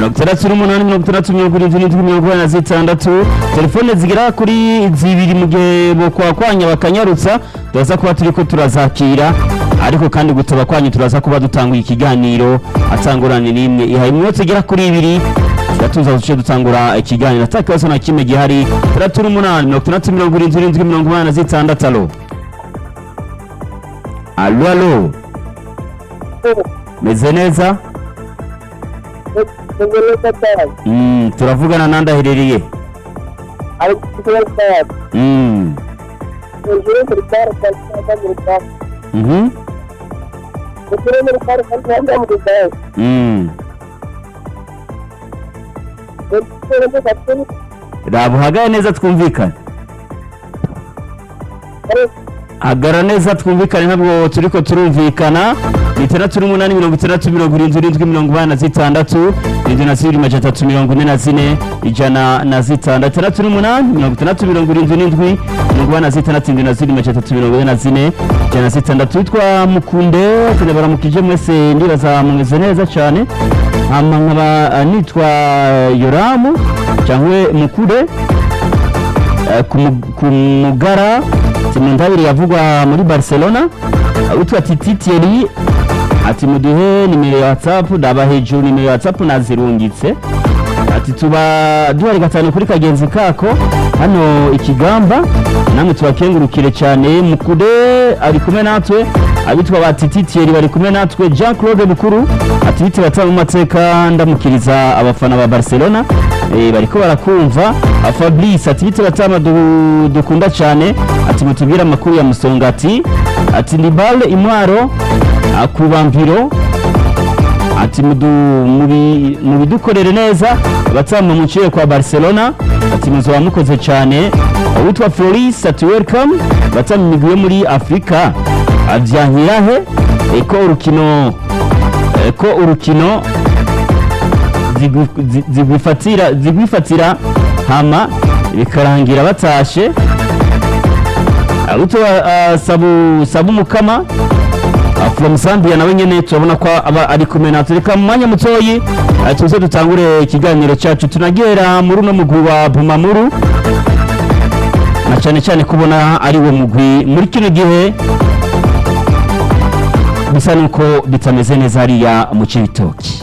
mirongo itandatu n'umunani mirongo itandatu mirongo irindwi n'indwi mirongo inani na zitandatu telefone zigera kuri zibiri mu gihe bokwakwanya bakanyarutsa turaza kuba turiko turazakira ariko kandi gutaba kwanyu turaza kuba dutanguye ikiganiro atangurane n'imwe ihaye iminota igera kuri ibiri turatuza duce dutangura ikiganiro ata kibazo na kimwe gihari itandatu n'umunani mirongo itandatu mirongo irindwi n'indwi mirongo inani na zitandatu alo alo alo meze neza Mm, turavugana nandi aherereye Mm, mhm, mm. raba uhagaye neza twumvikane hagara neza twumvikane ntabwo turiko turumvikana ni itandatu n'umunani mirongo itandatu mirongo irindwi irindwi mirongo inani na zitandatu irindwi na zibiri majana atatu mirongo ine na zine ijana na zitandatu itandatu n'umunani mirongo itandatu mirongo irindwi n'indwi mirongo inani na zitandatu irindwi na zibiri majana atatu mirongo ine na zine ijana na zitandatu witwa mukunde tunabaramukije mwese ndibaza mumeze neza cyane hama nkaba nitwa yoramu cyangwa mukure Eh, ku mu- ku mugara timundabiri yavugwa muri barcelona Eh, witwa titi tieri ati muduhe nimero ya whatsapp ndaba hejuru nimero ya whatsapp nazirungitse ati tuba duhari gatanu kuri kagenzi kako hano ikigamba namwe tubakengurukire cyane mukude ari kumwe natwe abitwa ba titi tieri bari kumwe natwe jean claude bukuru ati biti bataba mu mateka ndamukiriza abafana ba barcelona eh, bariko barakumva Ah, fabrice ati biti batama du- dukunda cyane ati mutubwire amakuru ya musongati ati ni bale imwaro ah, ku bambiro ati mudu- mubi- mubidukorere neza abatama muciye kwa barcelona ati muzoba mukoze cyane witwa floris ati welcome batama imigwi yo muri afurika avyankirahe eko urukino eko urukino zigwi- zi- zigwifatira zigwifatira hama bikarangira batashe witwa uh, sabu sabu mukama Uh, from Zambia nawe nyene turabona ko aba ari kumwe natwe reka mu mwanya mutoyi uh, tuze dutangure ikiganiro cyacu tunagera muri uno mugwi wa Bumamuru na cyane cyane kubona ari wo mugwi muri kino gihe bisa nuko bitameze neza hariya mu Cibitoki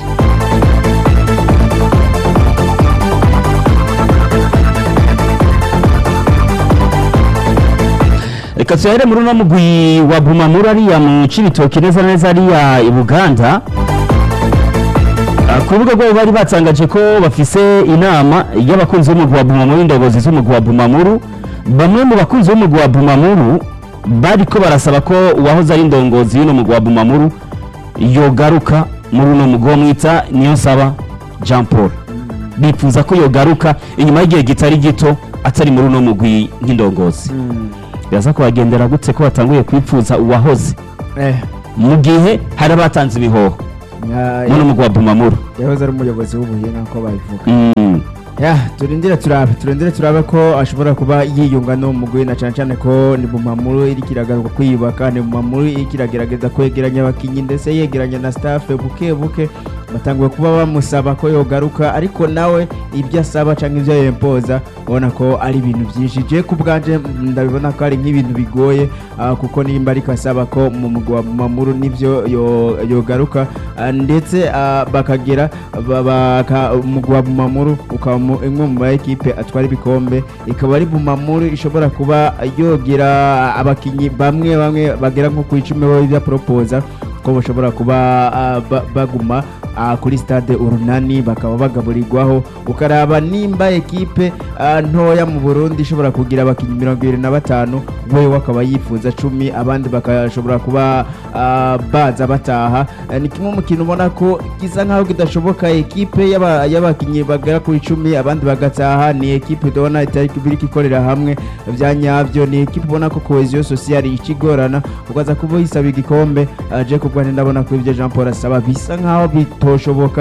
reka tuhere muri uno mugwi wa Bumamuru ariya mu Cibitoki neza na neza ariya i Buganda Ah, ku rubuga rwabo bari batangaje ko bafise inama y'abakunzi b'umugwi wa Bumamuru indongozi z'umugwi wa Bumamuru bamwe mu bakunzi b'umugwi wa Bumamuru bariko barasaba ko uwahoze ari indongozi y'uno mugwi wa Bumamuru yogaruka muri uno mugwi wo mwita niyo nsaba Jean Paul bifuza ko yogaruka inyuma y'igihe kitari gito atari muri uno mugwi nk'indongozi biraza kubagendera gutse ko batanguye kwipfuza uwahoze Eh, mu gihe hari abatanze ibihoho ya- muri umugwi wa Bumamuru yahoze ari umuyobozi w'ubuhinga nk'uko babivuga Mm. ya turindire turabe turindire turabe ko ashobora kuba yiyunga no mugwi na cyane cyane ko ni bumamuru iri kiragaruka kwiyubaka ni bumamuru iri kiragerageza kwegeranya abakinnyi ndetse yegeranya na staff buke buke batanguye kuba bamusaba ko yogaruka ariko nawe ibyo asaba cyangwa ibyo yempoza ubona ko ari ibintu byinshi je ku bwanje mm, ndabibona ko ari nk'ibintu bigoye ah, kuko nimba ariko asaba ko mu mugwi wa bumamuru nivyo yo- yogaruka ah, ndetse ah, bakagera ba- baka- umugwi wa bumamuru ukaba mu- imwe mu ma ekipe atwara ibikombe ikaba ari bumamuru ishobora kuba yogira abakinnyi bamwe bamwe bagera nko ku icumi bo propoza ko bashobora kuba ah, ba- baguma ah, kuri stade urunani bakaba bagaburirwaho ukaraba nimba ekipe ah, ntoya mu burundi ishobora kugira abakinnyi mirongo ibiri na batanu wewe akaba yifuza cumi abandi bakashobora kuba ah, baza bataha Eh, ni kimwe mu kintu ubona ko gisa nkaho kidashoboka ekipe y'aba- y'abakinnyi bagera kuri icumi abandi bagataha ni ekipe ubona itari biriko ikorera hamwe bya nyabyo ni ekipe ubona ko cohesion sociale ikigorana ukaza kuba yisaba igikombe aje kubwa ndabona ko ibyo Jean Paul asaba bisa nkaho bitoshoboka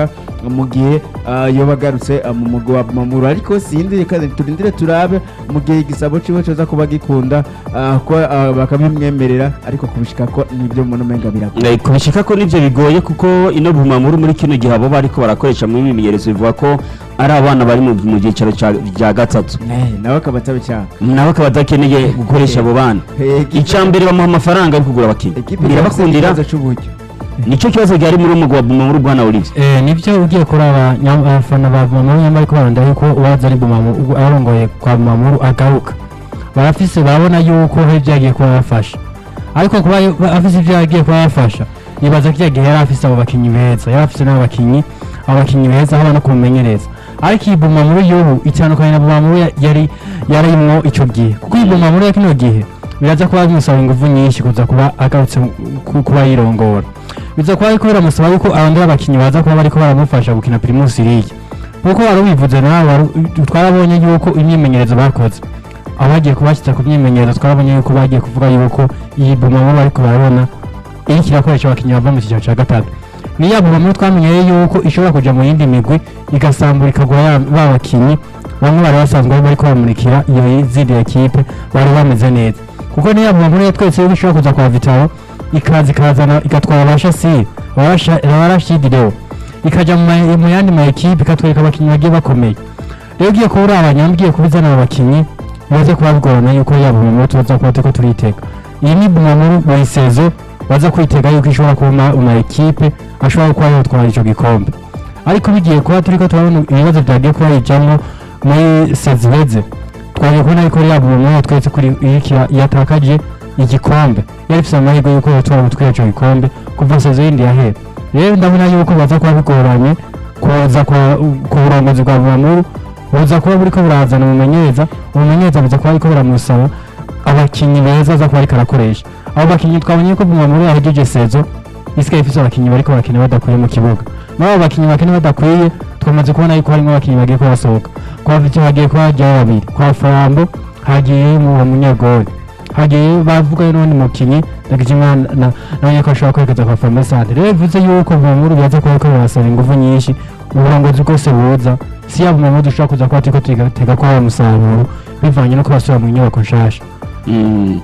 mu gihe ah, yoba agarutse ah, mu mugwi wa Bumamuru ariko sindi reka turindire turabe mu gihe igisabo ciwe coza kuba gikunda ah, ko ah, bakabimwemerera ariko kubishika ko nibyo mbona umenga birakora Eh, kubishika ko nivyo bigoye kuko ino bumamuru muri kino gihe abo bariko barakoresha mu mimenyerezo bivuga ko ari abana bari mu mu gicaro ca- vya gatatu Eh, nawe akaba atabishaka nawe akaba adakeneye gukoresha abo bana Eh, ekipe- icya mbere bamuha amafaranga yo kugura abakinnyi ekipe birabakundira ikibazo c'uburyo nicyo kibazo gihari muri umugwa wa bumamuru bwana olivier Eh, nibyo ugiye kuraba nyam- abafana ba Bumamuru nyamara ariko baranda yuko uwaza ari Bumamuru ubwo arongoye kwa Bumamuru agaruka barafise barabona yuko hari ibyo yagiye kuba yafasha ariko kuba yo- ba- afise ibyo yagiye kuba yafasha nibaza ko gihe yari afise abo bakinyi beza yari afise n'abo bakinyi abo bakinyi beza haba no kumumenyereza ariko iyi Bumamuru y'ubu itandukanye na Bumamuru ya- yari yarimwo ico gihe kuko iyi Bumamuru ya kino gihe biraza kuba bimusaba ingufu nyinshi kuza kuba agarutse ku- kuba yirongora biza kuba ariko biramusaba yuko abandi abakinnyi baza kuba bariko baramufasha gukina Primus League kuko wari ubivuze nawe wari- twarabonye yuko imyimenyerezo bakoze aho bagiye kubashyitsa ku myimenyerezo twarabonye yuko bagiye kuvuga yuko iyi bumamuru bariko barabona iriko irakoresha abakinnyi bava mu cyiciro cya gatatu niya bumamuru twamenyeye yuko ishobora kuja mu yindi migwi igasambura ikagura ya- ba bakinnyi bamwe bari basanzwe bariko bamurikira iyo zindi ekipe bari bameze neza kuko niya bumamuru yatwetse yuko ishobora kuza kwa vitaro ikaza ikazana igatwara abashasiri abarashidireho ikaja mu ma- mu yandi ma ekipe ikatwereka abakinnyi bagiye bakomeye rero ugiye kuba uri abanyambiye kubizana abo bakinnyi bibaze kuba bigorana yuko yaba bumamuru tubaza kuba turiko turitega iyi ni bumamuru buri sezo baza kwitega yuko ishobora kuba mu ma ekipe ashobora kuba yotwara ico gikombe ariko bigiye kuba turiko turabona ibibazo byagiye kuba yijamwo muri sezibeze twagiye kubona yuko yaba bumamuru yatweretse kuri irikira yatakaje igikombe yari ifise amahirwe yuko yotwara gutwara ico gikombe kuva sezo yindi yahera rero ndabona yuko baza kuba bigoranye kuza kwa- ku burongozi bwa bumamuru buza kuba buriko burazana umumenyereza umumenyereza buza kuba ariko buramusaba abakinnyi beza aza kuba ariko arakoresha abo bakinnyi twabonye ko bumamuru yahejeje sezo isigaye ifise abakinnyi bariko barakina badakwiye mu kibuga muri abo bakinnyi bakina badakwiye twamaze kubona yuko harimo abakinnyi bagiye kuba basohoka kwa viti hagiye kuba hajyayo babiri kwa farambo hagiye mu munyegori hagiye bavuga n'undi mukinnyi ndagijimana nawe ko ashobora kwerekeza kwa farumesante rero bivuze yuko bumamuru bibaza kuba ariko birasaba ingufu nyinshi uburongozi bwose buza si yaba bumamuru dushobora kuza kuba turiko tugatega ko hari umusaruro bivanye no kubasubira mu nyubako nshasha Mm.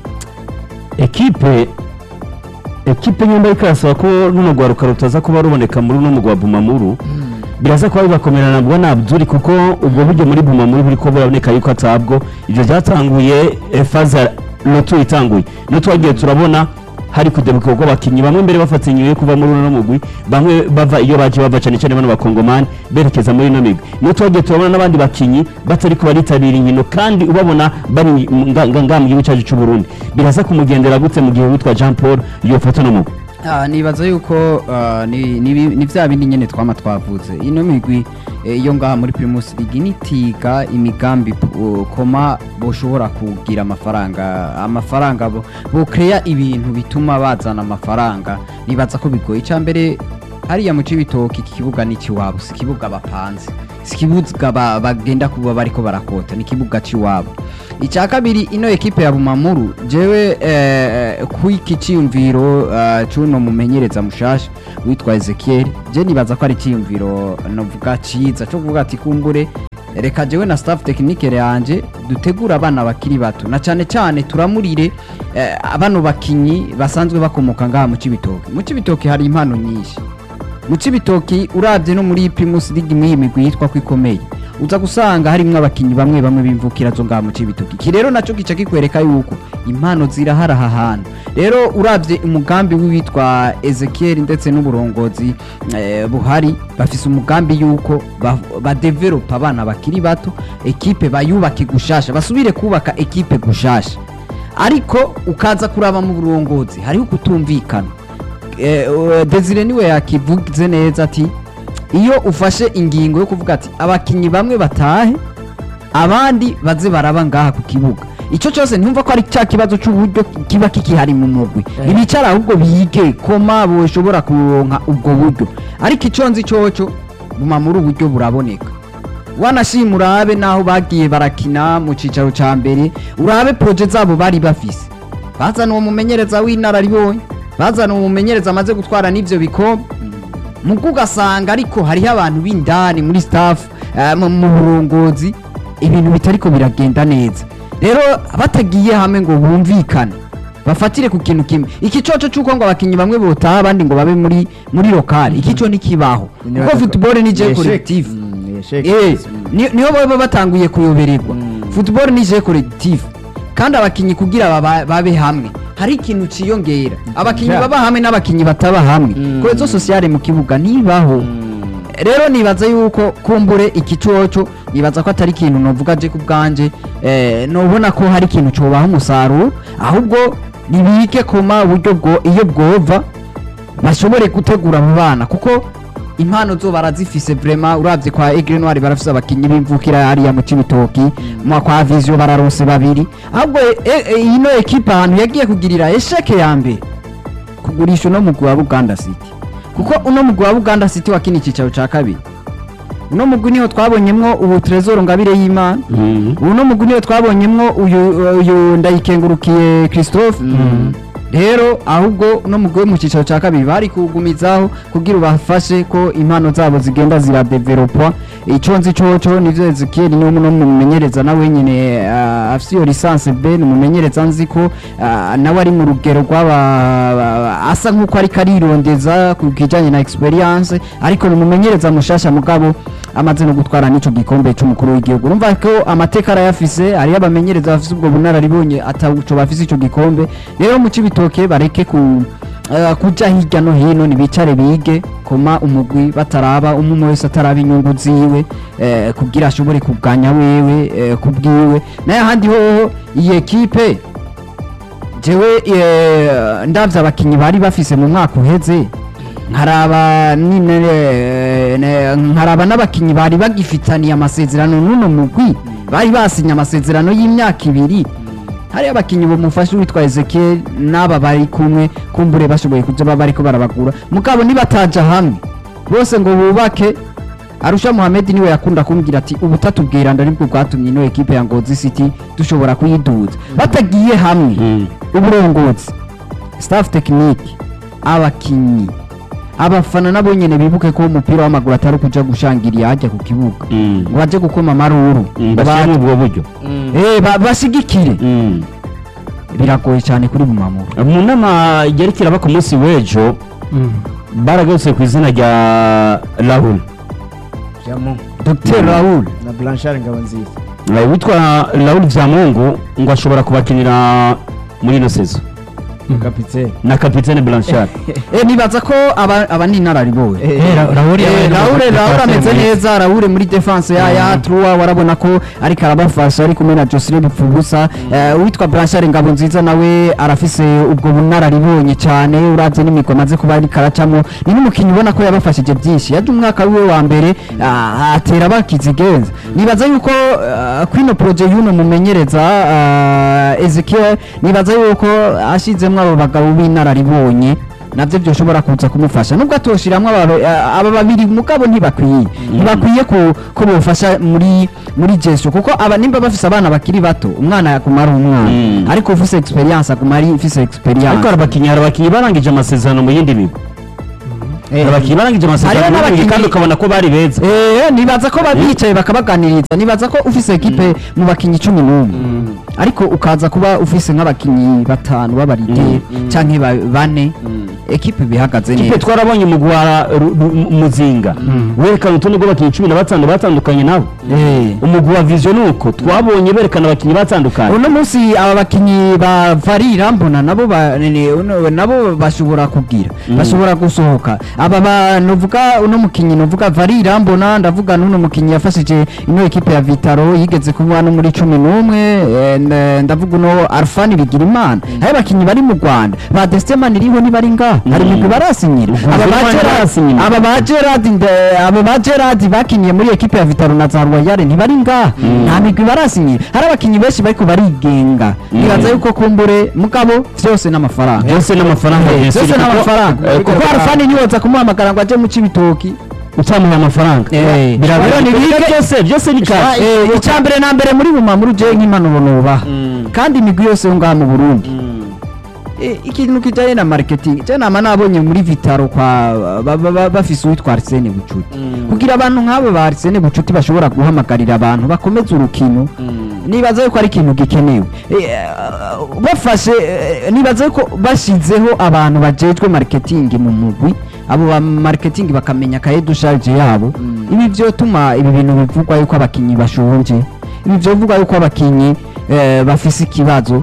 ekipe ekipe nyumba ariko irasaba ko runo rwaruka rutaza kuba ruboneka muri uno mugwa wa bumamuru biraza kuba bibakomera nabwo nabzuri kuko ubwo buryo muri bumamuru buri ko buraboneka yuko atabwo ibyo byatanguye eh, faza lotu itanguye no twagiye turabona hari kudebuka ubwo abakinnyi bamwe mbere bafata inyuma yo kuva muri uno mugwi bamwe bava iyo baje bava cyane cyane bano bakongomani berekeza muri ino migwi niyo twagiye turabona n'abandi bakinnyi batariko baritabira inkino kandi ubabona bari nga- nga- nga mu gihugu cyacu cy'u Burundi biraza kumugendera gute mu gihe witwa Jean Paul yofata no mugwi Ah, nibaza yuko ah, ni ni bi- ni vya bindi nyene twama twavuze ino migwi eh, iyo ngaha muri Primus League nitiga imigambi uh, koma boshobora kugira amafaranga amafaranga bo bo create ibintu bituma bazana amafaranga nibaza ko bigoye icambere hariya mu cibitoki iki kibuga ni ikiwabo si ikibuga bapanze si ikibuga ba- bagenda kuba bariko barakota ni ikibuga ciwabo icya kabiri ino ekipe ya bumamuru jewe eh, kwiki ciyumviro uh, cuno mumenyereza mushasha witwa Ezekiel je nibaza ko ari ciyumviro novuga ciza cyo kuvuga ati kumbure reka jewe na staff technique yanje dutegura abana bakiri bato na cyane cyane turamurire eh, abano bakinyi basanzwe bakomoka ngaha mu cibitoki mu cibitoki hari impano nyinshi mu cibitoki urabye no muri Primus League imwe imigwi yitwa ko ikomeye uza gusanga harimo abakinnyi bamwe bamwe bimvukira zo ngaha mu cibitoki iki rero naco gica kikwereka yuko impano zirahari aha hantu rero urabye umugambi w'uwitwa Ezekiel ndetse n'uburongozi eh, buhari bafise umugambi yuko ba- badevelopa abana bakiri bato ekipe bayubake gushasha basubire kubaka ekipe gushasha ariko ukaza kuraba mu burongozi hariho kutumvikana eh, uh, Desire niwe yakivuze neza ati iyo ufashe ingingo yo kuvuga ati abakinnyi bamwe batahe abandi baze baraba ngaha ku kibuga icyo cyose ntumva ko ari cya kibazo cy'uburyo kiba kikihari mu mugwi ibicara ahubwo bige koma boshobora kuronka ubwo buryo ariko icyo nzi cyoco buma muri uburyo buraboneka wanashima urabe naho bagiye barakina mu cicaro ca mbere urabe proje zabo bari bafise bazana uwo mumenyereza w'inararibonye bazana uwo mumenyereza amaze gutwara n'ivyo bikombe mugo ugasanga ariko hariho abantu b'indani muri staff eh, mu mu burongozi ibintu bitariko biragenda neza rero batagiye hamwe ngo bumvikane bafatire ku kintu kimwe iki coco c'uko ngo abakinyi bamwe botaha abandi ngo babe muri muri lokali iki co ntikibaho kuko football ni je collective Eh, ni- niho baba batanguye kuyobererwa football ni je collective kandi abakinyi kugira baba- babe hamwe hari ikintu ciyongera abakinyi Ja. baba hamwe n'abakinyi bataba hamwe Mm. kohezo sociale mu kibuga ntibaho rero nibaza yuko kumbure iki coco nibaza ko atari ikintu novuga je ku bwanje eh, nobona ko hari ikintu cobaha umusaruro ahubwo nibike koma uburyo bwo iyo bwova bashobore gutegura abo bana kuko impano zo barazifise vraiment uravye kwa Aigle Noir barafise abakinyi b'imvukira hariya mu Cibitoki mu kwa Vision bararose babiri ahubwo e- e- ino ekipa ahantu yagiye kugirira esheke ya mbere kugurisha uno mugwi wa Buganda City kuko uno mugwi wa Buganda City wakina icicaro ca kabiri uno mugwi niho twabonyemwo ubu Trezor Ngabire y'Imana uno mugwi niho twabonyemwo uyu uyu ndayikengurukiye Christophe rero ahubwo no mugwe mu cicaro ca kabiri bari kugumizaho kugira ubafashe ko impano zabo zigenda ziradevelopa ico nzi coco nivyo Ezekiel ni umwe mu mumenyereza nawe nyene uh, afise iyo licence B ni umumenyereza nzi ko uh, nawe ari mu rugero rw'aba asa nk'uko ariko arirondeza ku kijanye na experience ariko ni umumenyereza mushasha mugabo amaze no gutwara n'ico gikombe c'umukuru w'igihugu urumva ko amateka arayafise hariyo abamenyereza bafise ubwo bunararibonye ataco bafise ico gikombe rero mu cibitoke bareke ku eh, kuja hirya no hino nibicare bige koma umugwi bataraba umwe wese ataraba inyungu ziwe eh, kugira ashobore kuganya wewe eh, kubwiwe naye ahandi hoho iyi ekipe jewe eh, ndavye abakinyi bari bafise mu mwaka uheze nkaraba nine eh, ne- nkaraba n'abakinyi bari bagifitaniye amasezerano n'uno mugwi bari basinye amasezerano y'imyaka ibiri hari abakinyi bamufasha witwa Ezekiel n'aba bari kumwe kumbure bashoboye kuja baba bariko barabagura mugabo nibataja hamwe bose ngo bubake Arusha Mohamed niwe yakunda kumbwira ati ubutatu bwiranda nibwo bwatumye ino ekipe ya Ngozi City dushobora kuyiduza batagiye hamwe uburongozi staff technique abakinyi abafana nabo nyene bibuke ko umupira w'amaguru atari kuja gushangiriya hajya ku kibuga ngo baje gukoma amaruru bashyiramo ubwo buryo Eh, ba- bashigikire biragoye cyane kuri bumamuru mu nama yari kiraba ku munsi w'ejo baragarutse ku izina rya rahul Jamu Dr Raoul na Blanchard Ngabonziza Eh, witwa rahul byamungu ngo ashobora kubakinira muri ino sezo kapitene na kapitene blanchard eh nibaza ko aba aba ni inararibonye Eh, Raul Eh, Raoul Raoul ameze neza Raoul muri defense ya ya Trua warabona ko ariko arabafasha ari kumwe na Josire Bipfubusa Eh, uwitwa Blanchard Ngabo nziza nawe arafise ubwo bunararibonye cyane uravye n'imigwa amaze kuba ari karacamo ni n'umukinyi ubona ko yabafashije byinshi yaje umwaka wiwe wa mbere ah, atera bakizigenza nibaza yuko ah, kwino projet y'uno mumenyereza ah, Ezekiel nibaza yuko ashizemwo abo bagabo b'inararibonye navyo byoshobora kuza kumufasha nubwo atoshiramwo aba aba babiri mugabo ntibakwiye ntibakwiye ko ko bofasha muri muri gestion kuko aba nimba bafise abana bakiri bato umwana yaguma ari umwana Mm. ariko ufise experience aguma ari ufise experience ariko hari abakinnyi hari abakinnyi barangije amasezerano mu yindi migo Eh, hari abakinnyi barangije amasezerano Hariho mu yindi migo kandi n'abakinnyi- ukabona ko bari beza Eh, nibaza ko babicaye bakabaganiriza nibaza ko ufise ekipe mu bakinyi cumi n'umwe ariko ukaza kuba ufise nk'abakinyi batanu b'abaride canke ba- bane ekipe bihagaze kipe neza twarabonye umugwara Ru- Ru- muzinga werekana urutonde rw'abakinnyi cumi na batanu batandukanye nabo Eh. umugwi wa vision ni uko twabonye berekana abakinnyi batandukanye uno munsi aba bakinyi ba varira mbona nabo ba- nene- uno- nabo bashobora kugira bashobora gusohoka aba ba novuga uno mukinyi novuga varira mbona ndavuga n'uno mukinyi yafashije ino ekipe ya vitaro yigeze kuba no muri cumi n'umwe eh, n- ndavuga uno arfani bigira imana hari abakinyi bari mu rwanda ba destemani iriho ntibari ngaha hari Mm. imigwi barasinyira Ubwo aba ba Destemani Gerard- barasinyira. aba ba gerard nde- aba ba gerard bakiniye muri ekipe ya vitaro na za royale ntibari ngaha nta migwi barasinyira hari abakinyi benshi bariko barigenga nibaza yuko kumbure mugabo vyose n'amafaranga byose n'amafaranga Eh, byose vyose kuko- n'amafaranga eh, kuko arafani ntiyoza kumuhamagara ngo aje mu cibitoki utamuha amafaranga Eh, birabera rero nibige- byose byose ni kashi Eh, icya mbere na mbere muri bumamuru je nk'impanuro nubaha kandi imigwi yose yo ngaha mu burundi eh, ikintu kijanye na marketing je nama nabonye muri vitaro kwa ba- ba- ba- bafise uwitwa Arsene Bucuti kugira abantu nk'abo ba Arsene Bucuti bashobora guhamagarira abantu bakomeza urukino nibaza yuko ari ikintu gikenewe Eh, bafashe eh, nibaza yuko bashizeho abantu bajejwe marketing mu mugwi abo ba marketing bakamenya kaye dusharge yabo ibi vyotuma ibi bintu bivugwa yuko abakinyi bashonje ibi vyovugwa yuko abakinyi eh, bafise ikibazo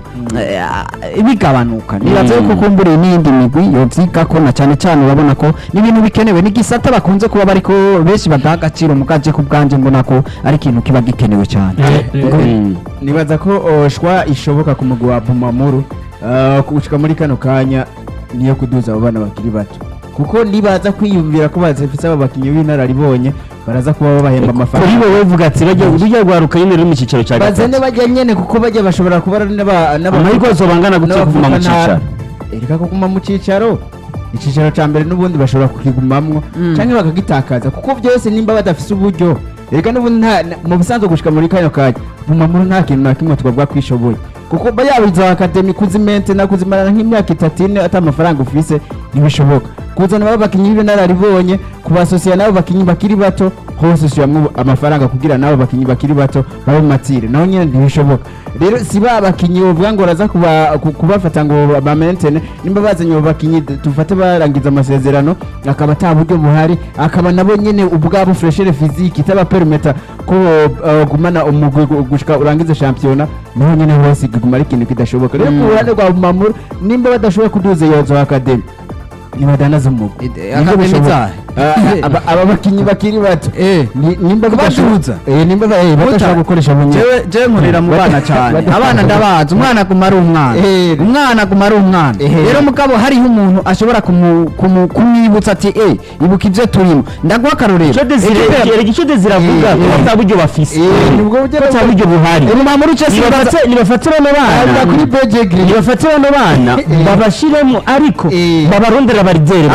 eh, bigabanuka nibaza yuko kumbura n'iyindi migwi yovyigako na cane cane urabona ko ni ibintu bikenewe ni gisata bakunze kuba bariko benshi badaha agaciro mugaje ku bwanje mbona ko ari ikintu kiba gikenewe cane Mm. nibaza ko oh, shwa ishoboka ku mugwi wa bumamuru uh, gushika muri kano kanya niyo kuduza abo bana bakiri bato kuko nibaza kwiyumvira ko bazifise abo bakinyi b'inararibonye baraza kuba babahemba kuri amafaranga wowe vuga ati bajya rujya rwaruka nyine ruri mu cyiciro cya bazane gatatu bajya nyene kuko bajya bashobora kuba ari n'aba- n'aba- amahirwe yose bangana gutse kuguma mu n'abavukantara. cyicaro ereka kuguma mu cyicaro icyicaro cya mbere n'ubundi bashobora kukigumamwo Mm. cyangwa bakagitakaza kuko byose nimba badafise uburyo ereka n'ubundi nta- na- mu busanzwe gushika muri kano kanya bumamuru nta kintu na kimwe twavuga ko ishoboye kuko ba yaba izo akademi kuzimente na kuzimarana nk'imyaka itatu ine ata amafaranga ufise ntibishoboka kuzana baba bakinyi b'inararibonye kubasosiya n'abo bakinyi bakiri bato hose ushyiramo amafaranga kugira n'abo bakinyi bakiri bato babe mu matire naho nyine ntibishoboka rero si ba bakinyi bavuga ngo baraza kuba- ku- kubafata ngo bamentene nimba bazanye abo bakinyi d- tufate barangiza amasezerano akaba ata buryo buhari akaba nabo nyine ubwabo freshere fiziki itabaperimeta ko uh, gumana umugwi gu- gushika urangize shampiyona naho nyine hose kiguma ari ikintu kidashoboka rero ku ruhande rwa mamuru nimba badashobora kuduza iyo zo akademi ntibadanaza umugwi Ide- Nibyo Academy bishoboka. zahe? Ah, aba- aba bakinyi bakiri bato Eh. Ni- nimba badashobora- Kubaduza? eh, nimba ba- eh, badashobora gukoresha bunyine jewe jewe nkorera mu bana cyane abana ndabazi umwana aguma ari umwana Eh. umwana aguma ari umwana Eh. rero mugabo hariho umuntu ashobora kumu- kumu- kumwibutsa ati eh ibuka ibyo turimo ndaguha akarorero icyo desire Ekipe- icyo desire avuga Eh, ko eh. ata buryo bafise Eh, nibwo buryo ko ata buryo buhari ubu mamuru icyo nibafate nibafate bano Aza bana kuri bejegiri nibafate bano bana Eh. babashiremo ariko Eh. babarondera baridere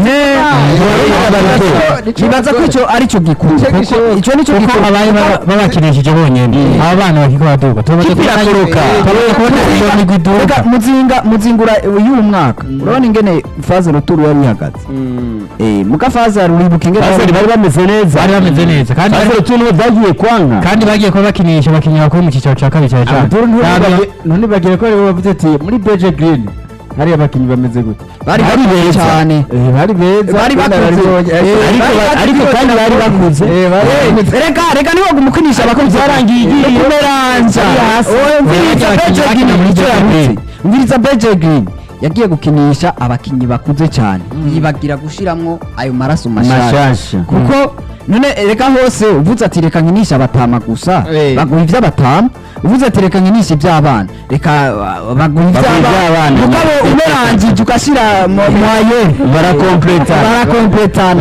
nibaza ko icyo ari cyo gikuru Icyo kuko gishoboka. icyo nicyo kuko gikuru abaye baba- babakinishije bonyine aba bana bakiko baduga tumaze Kipe kubona irakoroka. yuko- tumaze kubona iyo migwi iduga Reka muzinga muzingura y'uyu mwaka urabona ingene faze ruturu yari ihagaze eh muka faze uribuka ingene Basari bari bameze neza bari bameze neza kandi Basari tuntu byagiye kwanka kandi bagiye kuba bakinisha abakinnyi bakuru mu cyiciro cya kabiri cyane cyane Abdul Ntabwo- ntibagire- none bagira ko aribo bavuze ati muri beje green hariya abakinnyi bameze gute bari bari bakuze beza. cyane Eh, bari beza Bari bakuze. banararibonye. Eh, Eh, ariko bari ba- bakuze. ariko kandi bari bakuze eh, bari bakuze. reka reka niba umukinisha abakunzi byarangiye igiye. kumeranza Bari hasi. Oya, umviriza Bari Beje bakinnyi Green muri nicyo Beje yarutse Green. umviriza Beje Green yagiye gukinisha abakinnyi bakuze cyane yibagira gushiramwo ayo maraso mashasha mashasha kuko none reka hose uvuze ati reka nkinisha abatama gusa Eh. baguha iby'abatama uvuze ati reka nkinisha iby'abana reka uh, baguha iby'abana. iby'abana mugabo umerangije ugashyira mu mwaye barakompleta barakompletana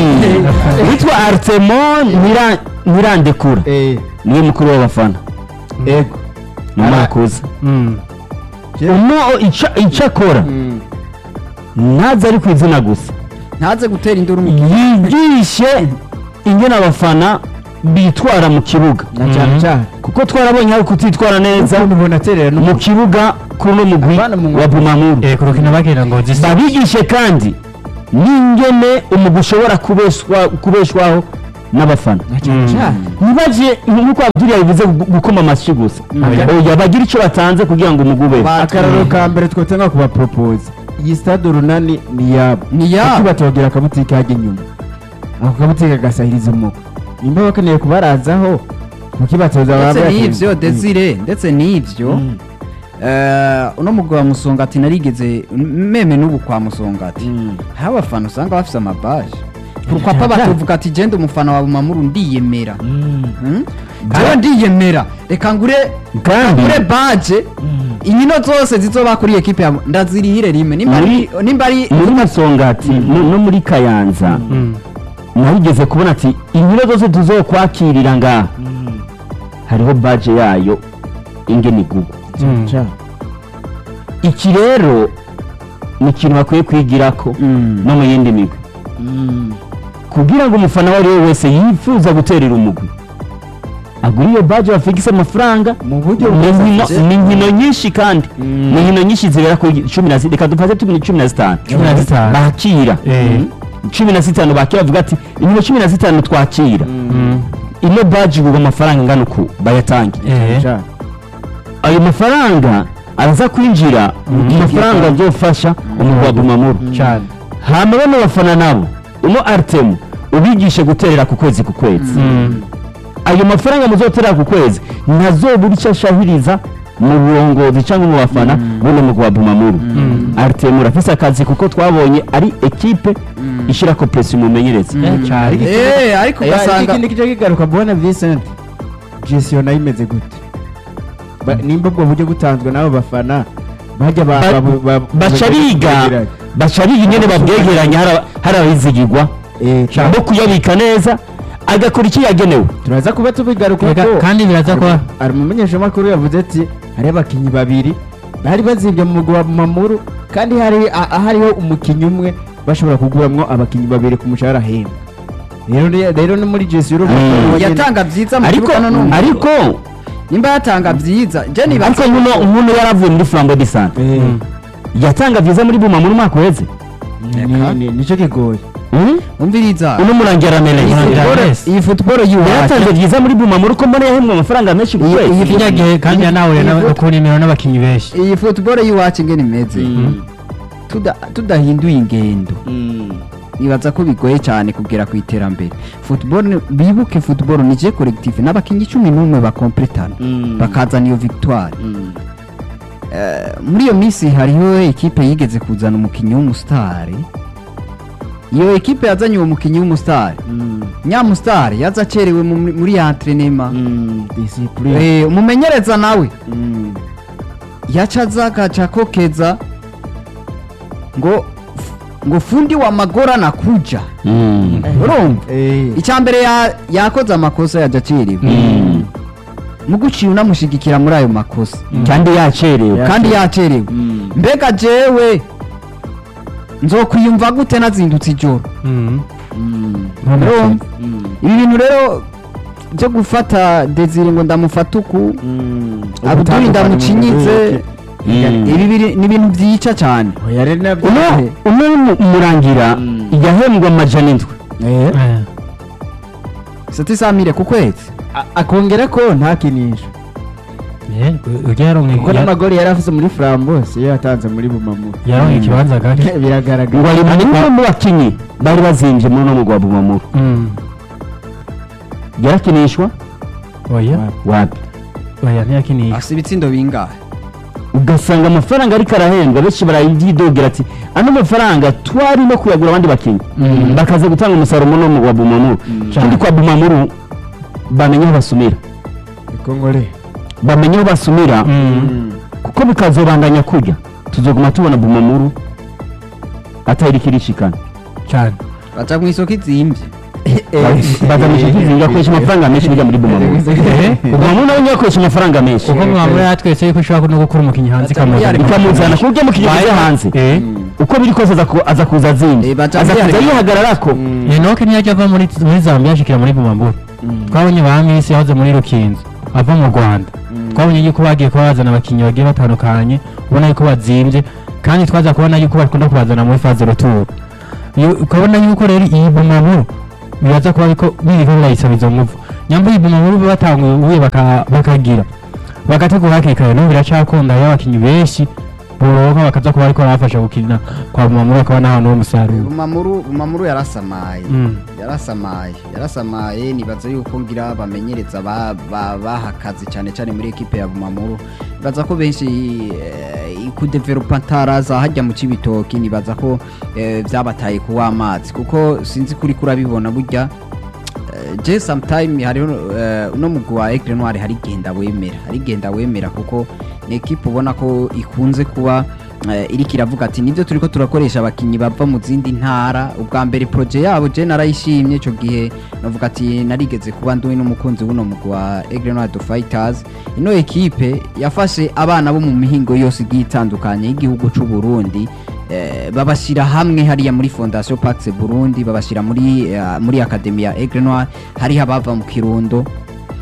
witwa artemon Nyira- nyirandekura Eh, niwe mukuru w'abafana ego ni umwakuze Mm. uno ica- icyo akora Mm. ntaze ari ku izina gusa ntaze gutera induru mu yigishe ingene abafana bitwara mu kibuga na cyane Mhm. cyane kuko twarabonye aho kutitwara neza ukuntu ubona aterera mu n'umu- kibuga kuri uno mugwi Abana mu- wa bumamuru Eh, ku rukino bagira ngo zisa babigishe kandi n'ingene umugwi ushobora kubeshwa- kubeshwaho n'abafana na cyane Mm. cyane ntibaje nk'uko abdul yabivuze gu- gukoma amashyi gusa oya bagira icyo batanze kugira ngo umugwi ube Ba- akararo ka mbere twotanga kubapropose iyi stade urunani ni yabo Ni yabo. kuki batogera akabutike hajya inyuma ako kabutike gasahiriza umuko nimba bakeneye kubarazaho kuki batoza ndetse baba n'ibyo desire ndetse n'ibyo eh, uno mugabo wa musongati narigeze meme n'ubu kwa musongati hari abafana usanga bafite amabaje papa batuvuga ati genda umufana wa bumamuru ndiyemera Mm? jewe ndiyemera reka ngure kandi ngure baje inkino zose zizoba kuri ekipe ya ndazirihire rimwe nimba ari Muri- nimba ari muri masongati no no muri kayanza narigeze kubona ati inkino zose tuzokwakirira ngaha hariho baje yayo ingene igugwa iki rero ni ikintu bakwiye kwigirako Mm. no mu yindi migwi kugira ngo umufana uwo ari we wese yifuza guterera umugwi agura iyo baje bafigise amafaranga mu buryo ni inkino- bwiza ni inkino nyinshi kandi ni inkino nyinshi zibera kuri cumi na zitanu reka dufate tumi cumi na zitanu Cumi na zitanu. bakira Eh. cumi na zitanu bakira bavuga ati inkino cumi na zitanu twakira Mm. ino baji igurwa amafaranga angana uku bayatangiye Eh. cyane ayo mafaranga araza kwinjira mu mafaranga azofasha umugwi wa bumamuru cyane hama bano bafana nabo uno artemu ubigishe guterera ku kwezi ku kwezi Mm. ayo mafaranga muzoterera ku kwezi ntazobura icyo ashahiriza mu burongozi cyangwa mu bafana buno mugwi wa bumamuru artemu urafise akazi kuko twabonye ari ekipe ishyirako presi umumenyereza Eh, cyane Eh, ariko ugasanga ikindi kice kigaruka mbona Vincent gestion nayo imeze gute Ba- nimba ubwo buryo butanzwe n'abo bafana bajya ba- Ba- ba- ba- baca biga baca biga ingene babwegeranya hari- hari abizigirwa Eh, cyane. bo kuyabika neza agakora icyo yagenewe turaza kuba tubigaruka Ega, ko kandi biraza kuba hari umumenyeshamakuru yavuze ati hari abakinnyi babiri bari bazibye mu mugwi wa mamuru kandi hari a- hariho umukinnyi umwe bashobora kuguramwo abakinnyi babiri ku mushahara ahembwa rero ni- rero ni muri jesi Mm. yatanga byiza mu ariko kibuga no numva ariko nimba yatanga byiza je ariko nibaza nkuno nkuno yaravuye muri flambo de sante yatanga byiza muri buma muri umwaka uheze nicyo kigoye Mm? umviriza uno murangira mereje Murangira Football- Messi. iyi football y'iwacu yaratanze byiza muri buma muri uko mbona yahembwe amafaranga menshi ku Iyi- kwezi iyi- kijya gihe kandi yanahuye iyi- ku nimero n'abakinnyi benshi iyi football y'iwacu ingene imeze tuda- tudahinduye ingendo nibaza ko bigoye cyane kugera ku iterambere football ni- bibuke football ni je collectif n'abakinnyi cumi n'umwe bakompletana bakazana iyo victoire Eh, muri iyo minsi hariho ekipe yigeze kuzana umukinnyi w'umusitari iyo ekipe yazanye uwo mukinnyi w'umusitari nyamusitari yaza acerewe mu- muri ya entrenema disipurine Eh, umumenyereza nawe yaca aza agaca akokeza ngo ngo fundi wa magora nakuja Mm. urumva icya mbere ya- yakoze amakosa yaja aciriwe Mm. mu guciye unamushigikira muri ayo makosa kandi yacerewe Ya- kandi yacerewe mbega jewe nzokwiyumva gute nazindutse ijoro urumva ibi bintu rero byo gufata desire ngo ndamufata uku abuduri ndamucinyitse Mm. ibi biri- ni ibintu byica cyane yari nabyo uno uno mu- murangira Mm. yahembwe amajana indwi sati samire ku kwezi A- akongera ko ntakinisha ujya yaronka kuko n'amagori yari afite muri frambo siyo yatanze muri bumamu yaronka ikibanza gake ngo biragaragara ari mu umwe mu bakinnyi bari bazinvye muri uno mugwa bumamuru Mm. yarakinishwa oya wapi oya ntiyakiniye afite ibitsindo bingahe ugasanga amafaranga ariko arahembwa benshi barayidogera ati ano mafaranga twari no kuyagura abandi bakinnyi Mm. bakaza gutanga umusaruro muri uno mugwa bumamuru kandi kwa bumamuru bamenye aho basumira ikongore bamenye aho basumira Mm. kuko bikazobandanya kujya tuzoguma tubona bumamuru atari kirishikana cyane baca mu isoko izimbye bagamije kwizinga akoresha amafaranga menshi bijya muri bumamuru bumamuru nawe niyo akoresha amafaranga menshi kuko mwamura yatwese yuko ushobora no gukura umukinnyi hanze ikamuzana ikamuzana ku buryo mukinnyi avuye hanze Eh. uko biri kose aza ku- aza kuza azindi Eh, baca aza kuza byari- yihagararako enoke ntiyajya ava muri muri zambia ashikira muri bumambura twabonye ba misi yahoze muri rukinzo ava mu rwanda twabonye yuko bagiye kuba bazana abakinnyi bagiye batandukanye ubona yuko bazimbye kandi twaza kubona yuko bakunda kubazana muri faze ruturo Iyo- ukabona yuko rero iyi bumambura biraza kuba ariko biriko birayisaba izo nguvu nyamba iyi bumambura batanguye ubuye baka- bakagira bagategura hakiri kare n'ubu biracakunda hariho abakinnyi benshi boronka bakaza kuba ariko barabafasha gukina kwa bumambura bakaba n'ahantu h'umusaruro bumamuru bumamuru yarasamaye Mm. yarasamaye yarasamaye nibaza yuko ngira bamenyereza ba- ba- bahakaze cyane cyane muri ekipe ya bumamuru nibaza ko benshi eh, kudevelopa ntaraza hajya mu kibitoki nibaza ko eh, byabataye kuwa amazi kuko sinzi kuri kurabibona burya Eh, je sometime hariho eh, uno mugwi wa Aigle Noir hari genda wemera hari genda wemera kuko ni equipe ubona ko ikunze kuba eh, iriko iravuga ati nivyo turiko turakoresha abakinyi bava mu zindi ntara ubwa mbere projet yabo je narayishimye ico gihe navuga ati narigeze kuba nduwe n'umukunzi w'uno mugwi wa Aigle Noir the Fighters ino equipe yafashe abana bo mu mihingo yose igiye itandukanye y'igihugu c'u Burundi eh, babashyira hamwe hariya muri fondation pax burundi babashyira muri eh, muri akademi ya aigle noir hariho abava mu kirundo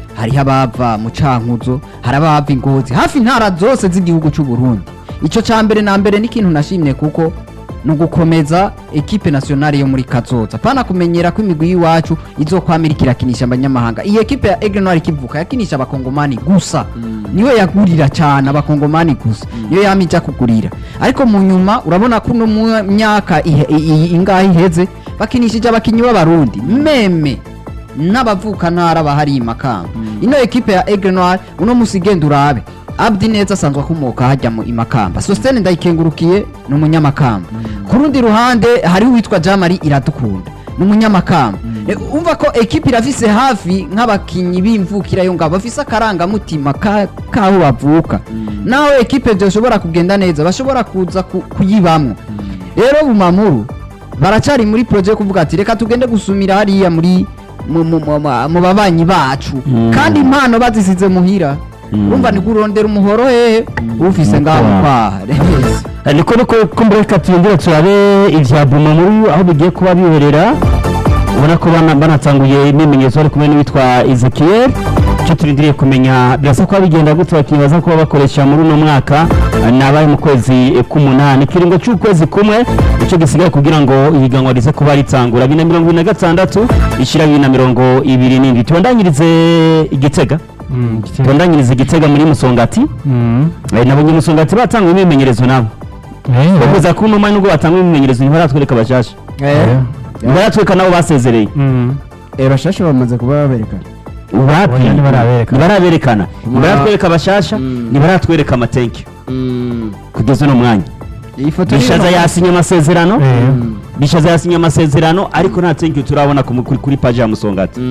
hariho abava mu cankuzo hari abava ingozi hafi intara zose z'igihugu cy'u Burundi icyo cya mbere na mbere ni ikintu nashimye kuko ni ugukomeza ekipe nationale yo muri kazoza pana kumenyera ko imigwi y'iwacu izokwamira ikirakinisha abanyamahanga iyi ekipe ya Aigle Noir ikivuka yakinisha abakongomani gusa niyo yagurira cyane abakongomani gusa niyo yama ijya kugurira ariko mu nyuma urabona ko uno mu myaka ihe- i- i- ingahe iheze bakinishije abakinnyi b'abarundi meme n'abavukantara bahari i makamba ino ekipe ya Aigle Noir uno musi igenda urabe abdi neza asanzwe akomoka hajya mu imakamba sositene ndayikengurukiye ni umunyamakamba ku rundi ruhande hariho uwitwa jamari iradukunda ni umunyamakamba E, umva ko ekipe irafise hafi nk'abakinnyi b'imvukira yo ngabo bafise akarangamutima ka- k'aho bavuka naho ekipe byoshobora kugenda neza bashobora kuza ku- kuyibamwo rero bumamuru baracari muri projet yo kuvuga ati reka tugende gusumira hariya muri mu- mu- mu- mu- mu babanyi bacu Mm. kandi impano bazisize muhira Mm. urumva ni kurondera umuhoro hehe ufise ngaho Mukwaha. kwaha Eh, niko niko kumbura reka tuyongere turabe ibya Bumamuru aho bigiye kuba biherera ubona ko bana banatanguye imyimenyerezo bari kumwe n'uwitwa Ezekiel icyo turindiriye kumenya birasa kuba bigenda gute abakinnyi baza kuba bakoresha muri uno mwaka eh, ni abaye mu kwezi eh, k'umunani ikiringo cy'ukwezi kumwe icyo gisigaye kugira ngo ihiganwa rize kuba ritangura bibiri na mirongo ibiri na gatandatu ishyira bibiri na mirongo ibiri n'indwi tubandanyirize igitega Mm, igitego. tubandanyirize igitega muri musongati Mm. Eh, nabonye musongati batanga imyimenyerezo nabo Eh, bavuza ko uno nubwo batanga imyimenyerezo ntibaratwereka bashasha ntibaratwereka nabo basezereye Mm. Eh, bashasha bamaze kuba baberekana wapi Oya, ntibaraberekana. ntibaraberekana ntibaratwereka bashasha Mm. ntibaratwereka amatenki kugeza uno mwanya iyi foto bishaza yasinye amasezerano Eh. bishaza yasinye amasezerano ariko nta tenki turabona ku mu- kuri kuri paji ya musongati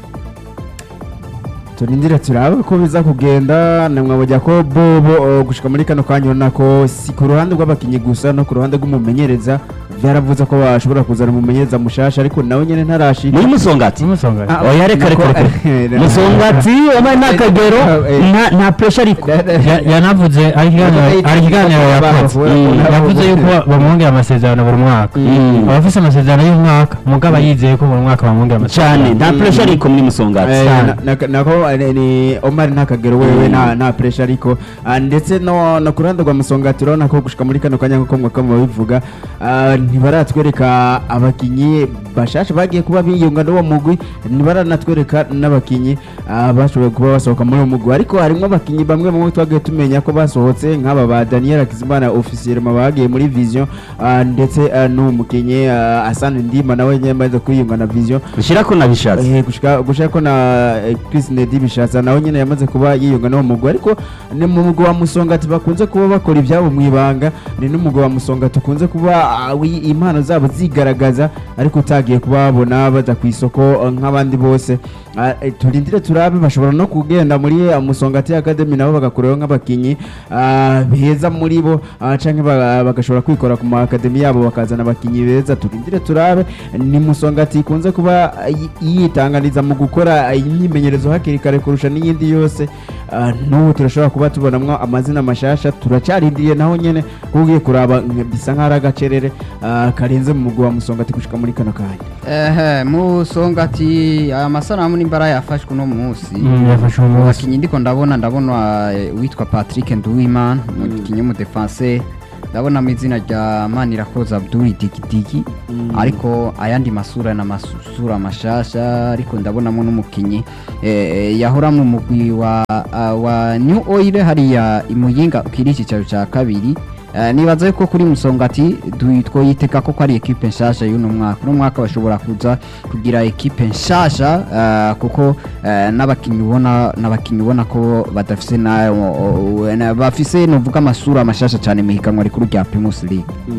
turindire turabe ko biza kugenda namwabujya ko bobo uh, gushika muri kano kanya urabona ko si ku ruhande rw'abakinnyi gusa no ku ruhande rw'umumenyereza byaravuze ko bashobora kuzana umumenyereza mushasha ariko nawe nyene ntarashika muri musongati Umusonga. Ah, oya reka reka reka nako- musongati wabaye nta kagero Eh. nta- nta pressure ariko Ya- yanavuze ari ikiganiro ari ikiganiro yakoze Mm. yavuze yuko bamwongera amasezerano buri mwaka Mm. abafise amasezerano y'umwaka mugabo yizeye ko buri mwaka bamwongera cyane amasezerano nta pressure ariko muri musongati Eh, cyane. na- na- nako eh, ni Omar nta kagero wewe nta nta pressure ariko ah, ndetse no no ku ruhande rwa musongati urabona ko gushika muri kano kanya nk'uko mwaka mubivuga ah, ntibaratwereka abakinyi bashasha bagiye kuba biyunga n'uwo mugwi ntibaranatwereka n'abakinyi ah, bashoboye kuba basohoka muri uwo mugwi ariko harimo abakinyi bamwe bamwe twagiye tumenya ko basohotse nk'aba ba Daniel Akizimana officiel bagiye muri vision ah, ndetse ah, n'uwo mukinyi ah, Hassan Ndima nawe nyine amaze kwiyunga na vision ushyira ko nabishatse Eh, gushika gushika ko na eh, Chris Nedi bishatsa nawe nyine yamaze kuba yiyunga n'uwo mugwi ariko ni mu mugwi wa Musongati bakunze kuba bakora ibyabo mu ibanga ni n'umugwi wa Musongati ukunze kuba ah, wi- impano zabo zigaragaza ariko utagiye kubabona baza ku isoko eh, nk'abandi bose Ah, eh, turindire turabe bashobora no kugenda muri ah, Musongati Academy nabo bagakurayo nk'abakinyi ah, beza muri bo ah, canke ba- bagashobora kwikora ku ma academy yabo bakazana abakinyi beza turindire turabe ni Musongati ikunze kuba yi- yitanganiza mu gukora imyimenyerezo hakiri kare kurusha n'iyindi yose Ah, n'ubu turashobora kuba tubonamwo amazina mashasha turacarindiriye naho nyene kuko ugiye kuraba nka- bisa nk'aho ari agacerere ah, karenze mu mugwi wa Musongati gushika muri kano kanya ehe musongati aya masanamu n'imbara yafashwe uno munsi Mm, yafashe uwo munsi. abakinnyi ndiko ndabona ndabona eh, uwitwa patrick nduwimana umukinnyi w'umudefense ndabona mu izina rya manirakoza abdul digidigi ariko ayandi masura ni amasura mashasha ariko ndabonamo n'umukinnyi eh, yahora mu mugwi wa, ah, wa new oil hariya imuyinga ukiri icyicaro cya kabiri Eh, nibaza yuko kuri musongati du- twoyitega ko ko ari ekipe nshasha y'uno mwaka uno mwaka bashobora kuza kugira ekipe nshasha eh, kuko eh, n'abakinnyi ubona n'abakinnyi ubona ko badafise na o- o- na- bafise novuga amasura mashasha cyane mu higanwa rikuru rya Primus League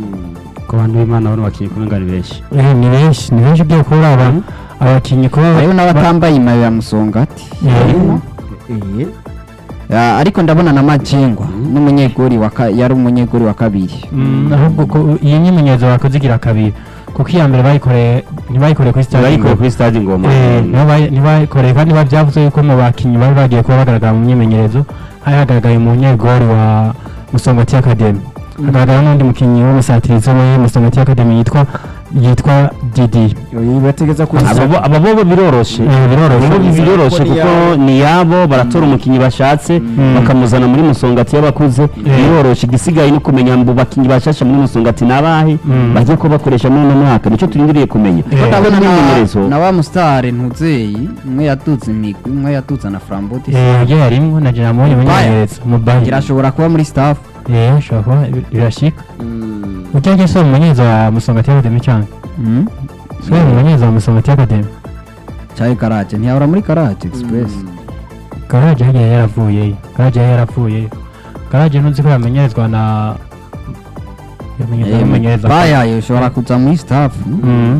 ku bantu b'imana bano bakinnyi kumwe ngari benshi Eh, ni benshi ni benshi ugiye kubura aba abakinnyi kuba hariho n'abatambaye imayo ya musongati Eh, Eh, Ya, ariko ndabona na Majengwa n'umunyegori wa ka- yari umunyegori wa kabiri mm, ahubwo ko iyi nyimenyerezo bakoze igira kabiri kuko iya mbere bayikoreye ntibayikoreye kuri stade barikuye Ngoma. kuri stade ngoma Eh, nibo bayi- ntibayikoreye kandi biba byavuze yuko mu bakinnyi bari bagiye kuba bagaragara mu myimenyerezo hari hagaragaye umunyegori wa musongati academy hagaragara n'undi mukinnyi w'umusatirizi we musongati academy yitwa yitwa Didi Oyi, bategeza kuza aba bo- aba bo biroroshe Eh, biroroshe. Abo bo biroroshe Kuko ni kuko yabo. ni yabo baratora umukinnyi bashatse bakamuzana muri musongati y'abakuze biroroshe igisigaye no kumenya mu bakinnyi bashasha muri musongati nabahe bagiye ko bakoresha muri uno mwaka nicyo turindiriye kumenya Eh. Kuko ndabona na- imyimenyerezo na wa musitari ntuzeyi umwe yaduze imigwi umwe yaduze na framboti yagiye harimwo na jina mubonye mumenyereza umubayi irashobora kuba muri staff eh ashobora kuba bi- birashika ujyaje so umumenyereza wa musongati y'akademi cyane so umumenyereza wa musongati y'akademi cyari karaje ntiyahora muri karaje express garaje yagiye yaravuyeyo garaje yari yaravuyeyo garaje ntuzi ko yamenyerezwa na yamenyerezwa n'umumenyereza bayaye ushobora kuza muri staff Mhm.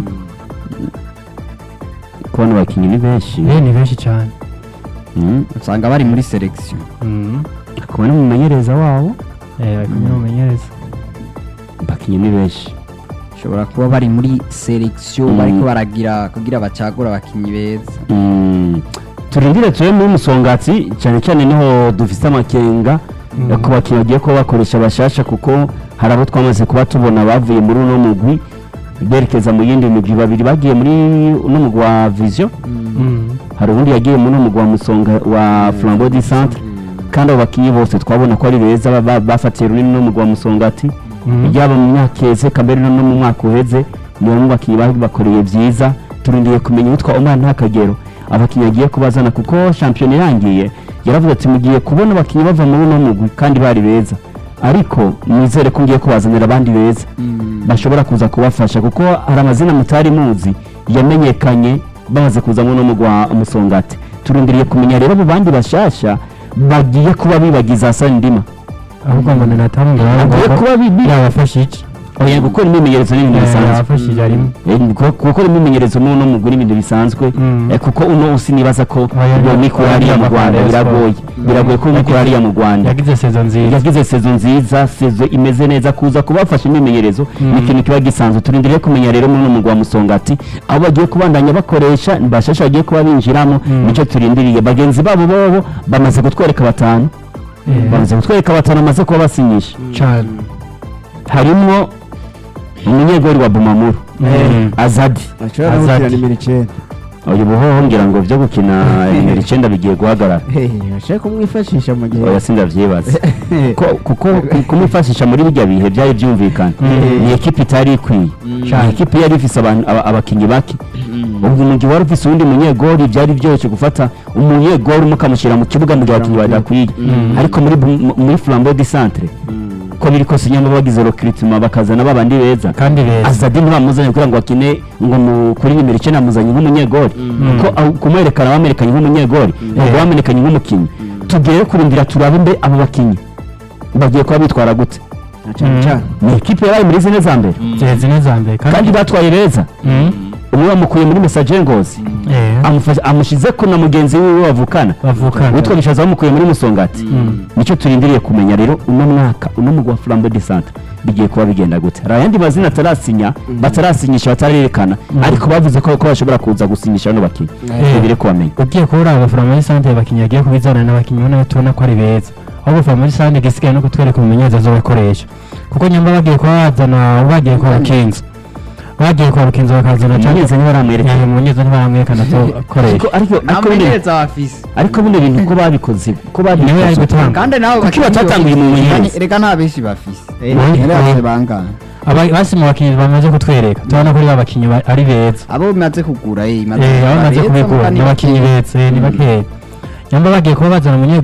kubona abakinnyi ni benshi eh ni benshi cyane Mm. usanga bari muri selection Mhm. kubona umumenyereza wabo eh bari kumwe n'umumenyereza abakinnyi ni benshi ushobora kuba bari muri selection Mm. bariko baragira kugira bacagura abakinyi beza Mm. turindire tube muri musongati cyane cyane niho dufite amakenga yo ku bakinnyi bagiye kuba bakoresha bashasha kuko hari abo twamaze kuba tubona bavuye muri uno mugwi berekeza mu yindi migwi babiri bagiye muri uno mugwi wa vision Mhm. hari ubundi yagiye muri uno mugwi wa musonga wa flambeau du centre kandi abo bakinnyi bose twabona ko ari beza ba- ba- bafatiye runini no mugwi wa musongati Mhm. yaba mu myaka iheze kamere no mu mwaka uheze ni bamwe mu bakinnyi bakoreye byiza turindiriye kumenya uwitwa Omar Ntakagero abakinnyi agiye kubazana kuko shampiyona irangiye yaravuze ati mugiye kubona abakinnyi bava muri uno mugwi kandi bari beza ariko nizere ko ngiye kubazanira abandi beza bashobora kuza kubafasha kuko hari amazina mutari muzi yamenyekanye bamaze kuza muri uno mugwi wa musongati turindiriye kumenya rero abo bandi bashasha bagiye kuba bibagiza Hassan Ndima ahubwo ngo ni natamu ngo agiye kuba bi- bi- yabafashe iki oya gukora imyimenyerezo ni ibintu bisanzwe yabafashije arimo Eh, kuko- gukora imyimenyerezo muri uno mugwi ni ibintu bisanzwe Mm. Eh, kuko uno usi nibaza ko Oya, uwo mikoro hariya mu rwanda Rayon biragoye Sport. biragoye ko mikoro hariya mu rwanda yagize sezo nziza yagize sezo nziza sezo imeze neza kuza kubafasha imyimenyerezo ni ikintu kiba gisanzwe turindiriye kumenya rero muri uno mugwi wa musongati aho bagiye kubandanya bakoresha bashasha bagiye kuba binjiramo Mm. nicyo turindiriye bagenzi babo bobo bamaze kutwereka batanu Eh, bamaze kutwereka batanu bamaze kuba basinyisha cyane harimwo umunyegori wa bumamuru Mm. azadi ashobora no gukina Azadi. nimero icyenda uyu buhoho ngira ngo byo gukina nimero icyenda bigiye guhagarara bashaka kumwifashisha mu gihe oya sindavyibaza Ko- kuko ku- kumwifashisha muri bijya bihe byari byumvikana Mm. ni ekipi itari ikwiye ni Cyane. ekipi yari ifise abantu- aba- abakinyi bake ubwo mu gihe wari ufise uwundi munyegori byari byoroshye gufata umunyegori mukamushyira mu kibuga mu gihe abakinyi badakwiye ariko muri bu- muri flambeau du centre ko biri kose nyamba bagize recruitment bakazana babandi beza kandi beza azadi ntibamuzanye kugira ngo akine ngo mu- kuri nimero icyenda amuzanye nk'umunyegori kuko aho kumwerekana bamwerekanye nk'umunyegori ntabwo bamenyekanye nk'umukinnyi tugere kurindira turabe mbe abo bakinnyi bagiye kuba bitwara gute na cyane Mm. cyane ni ikipe yabaye muri zine za mbere ziheze neza mbere kandi batwaye beza Mm. umwe bamukuye muri message ngozi Eh, amufasha- amushyize ko na mugenzi wiwe bavukana bavukana witwa bishaza bamukuye muri musongati Mm. nicyo turindiriye kumenya rero uno mwaka uno mugwi wa flambeau de centre bigiye kuba bigenda gute hari ayandi mazina atarasinya batarasinyisha batarerekana ariko bavuze ko ko bashobora kuza gusinyisha bano bakinnyi Eh. tubire kubamenya ugiye kubura abafana muri sante abakinnyi bagiye kubizana n'abakinnyi ubona tubona ko ari beza ahubwo abafana muri sante igisigaye no kutwereka umumenyereza azobakoresha kuko nyamba bagiye kuba bazana bagiye kwa rukinzo bagiye kwa rukinzo bakazana umumenyereza niba aramwerekana umumenyereza ntibaramwerekana azokoresha ariko ariko nta ariko bino mumenyereza bafise ariko bino bintu ko babikoze ko niwe yari babikoze gutanga kandi nabo Kuki batatanguye mu mumenyereza? reka nta benshi bafise Eh, Eh, bose eh. bangana Aba- basi mu bakinnyi bamaze kutwereka tubona ko ari ba bakinnyi ba- ari beza abo bimaze kugura eh Eh, aho bamaze kubigura ni abakinnyi beza eh, ni bakeya nyamba bagiye kuba bazana umunyegori